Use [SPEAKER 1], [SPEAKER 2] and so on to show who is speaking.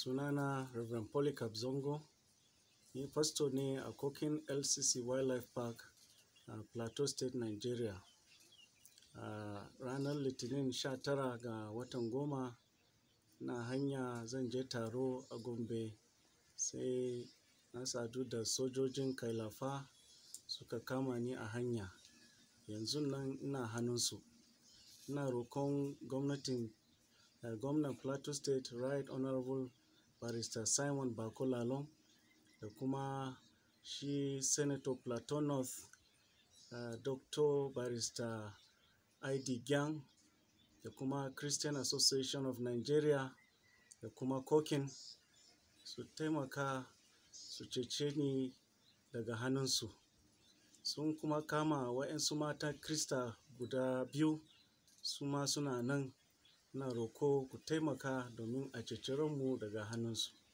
[SPEAKER 1] sunana Reverend Polycarp Zongo, ni pastor ne a Kokin LCC Wildlife Park a Plateau State, Nigeria. A ranar Litinin 19 ga watan goma na hanya zan je taro a Gombe sai na sadu da sojojin Kailafa suka kama ni a hanya. Yanzun nan ina hannunsu. Ina rokon gwamnatin uh, gwamnan Plateau State Right Honorable Barrister Simon Bako Lalong da kuma shi Senator Plateau North uh, Dr. Barrister ID Gyang da kuma Christian Association of Nigeria da kuma Kokin su taimaka su cece ni daga hannunsu. Sun kuma kama waɗansu mata Krista guda biyu su ma suna nan. Ina roko ku taimaka domin a ceci ranmu daga hannunsu.